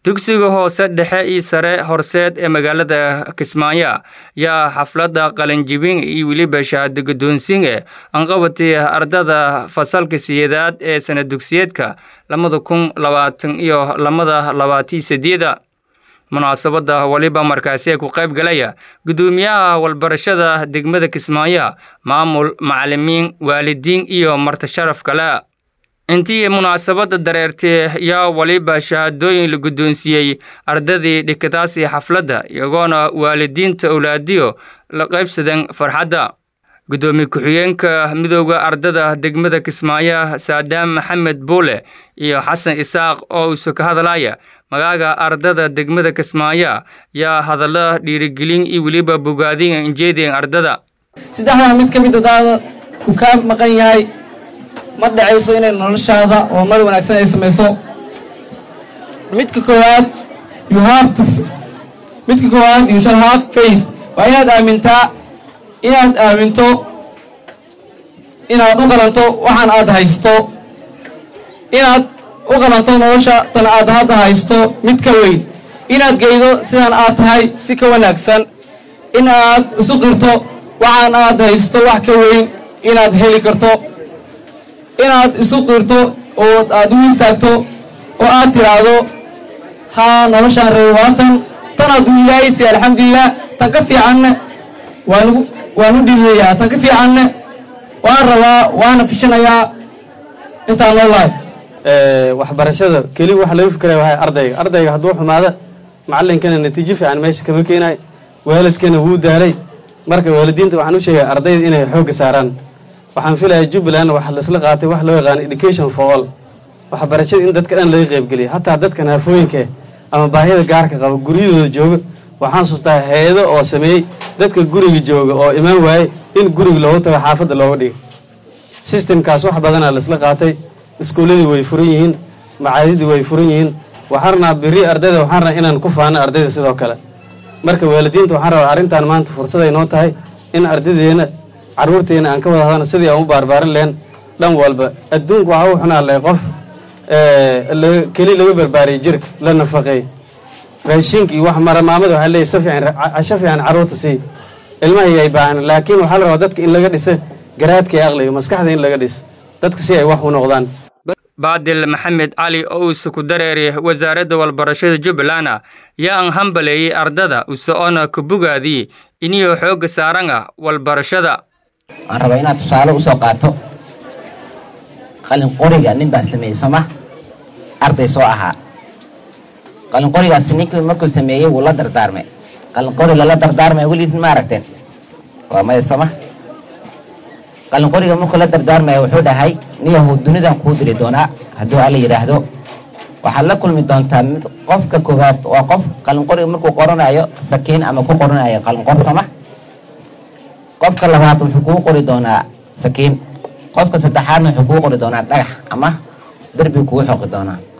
dugsiga hoose dhexe iyo sare horseed ee magaalada kismaayo yaa xafladda qalinjibin iyo weliba shahaado guddoonsiinge anqabatay ardada fasalka siyeedaad ee sana dugsiyeedka labada kun labaatan iyo lamada labaatiyo sideeda munaasabadda waliba markaasi ku qayb galaya guddoomiyaha walbarashada degmada kismaayo maamul macalimiin waalidiin iyo marti sharaf kale intii munaasabadda dareertay yaa waliba shahaadooyin la guddoonsiiyey ardadii dhikadaasi xafladda iyagoona waalidiinta owlaadiyo la qaybsadeen farxadda guddoomiye ku-xigeenka midooda ardada degmada kismaayo saadaam maxamed buule iyo xasan isaaq oo isu ka hadlaya magaaga ardada degmada kismaayo yaa hadalla dhiirigelin iyo weliba bogaadin injeedeen ardada saddexdaa mid ka mid adaada uu kaa maqan yahay ma dhacayso inay noloshaada oo mar wanaagsan ay samayso midka koowaad you have to midka koowaad you shall have faith waa inaad aamintaa inaad aaminto inaad u qalanto waxaan aad haysto inaad u qalanto nolosha tan aad hadda haysto mid ka weyn inaad geydo sidaan aad tahay si ka wanaagsan in aad isu qirto waxaan aad haysto wax ka weyn inaad heli karto inaad isu qirto oo aad u istaagto oo aad tiraahdo haa noloshaan reer waatan tan adduu ilaahaysi alxamdulilah tan ka fiicanne waanu waan u dhiidayaa tan ka fiicanne waan rabaa waana fishanayaa intaan noolahay waxbarashada keli waxa laga fikiraya waa ardayga ardayga hadduu xumaada macalinkana natiijo fiican meesha kama keenayo waalidkana wuu daalay marka waalidiinta waxaan u sheegaya ardayda inay xoogga saaraan waxaan filaya jubbaland waxa laisla qaatay wax loo yaqaano education for all waxbarashada in dadka dhan laga qaybgeliya hataa dadka naafooyinka ama baahida gaarka qaba guryadooda jooga waxaan sustaa hay-ado oo sameeyey dadka guriga jooga oo imaan waaye in guriga loogu tago xaafadda looga dhigo sistemkaas wax badanaa laisla qaatay iskuulladii way furan yihiin macaadidii way furan yihiin waxaan rabnaa biri ardayda waxaan rabnaa inaan ku faano ardayda sidoo kale marka waalidiinta waxaan rabaa arrintan maanta fursaday noo tahay in ardaydeena carruurteena aan ka wada hadana sidii aan u baarbaarin lehen dhan walba adduunku waxa u xunaa leh qof keli laga barbaariyay jirka la nafaqeey raashinka iyo wax maramaamada waxaa leeyahy si fiican casho fiican carruurta sii ilmahii ay baahan laakiin waxaa la rabaa dadka in laga dhisa garaadka iyo aqliga maskaxda in laga dhis dadka si ay wax u noqdaan baadil maxamed cali oo uuse ku dareeray wasaaradda walbarashada jubbaland yaa aan hambaleeyey ardada usoona ka bogaadii iniyoo xoogga saaranga walbarashada waxaan rabaa inaad tusaale usoo qaato qalin qoriga nin baa sameeyey sooma arday soo ahaa qalin qorigaasi ninkii markuu sameeyey wuu la dardaarmay qalin qori lala dardaarmay weligiis ma aragteen waa maya sooma qalin qoriga markuu la dardaarmaya wuxuu dhahay niyahow dunidan kuu diri doonaa hadduu alla yidhaahdo waxaad la kulmi doontaa qofka koowaad waa qof qalin qoriga markuu qoranayo sakiin ama ku qoranayo qalin qor sooma qofka labaad wuxuu kuu qori doonaa sakiin qofka saddexaadna wuxuu kuu qori doonaa dhagax ama derbi kugu xoqi doonaa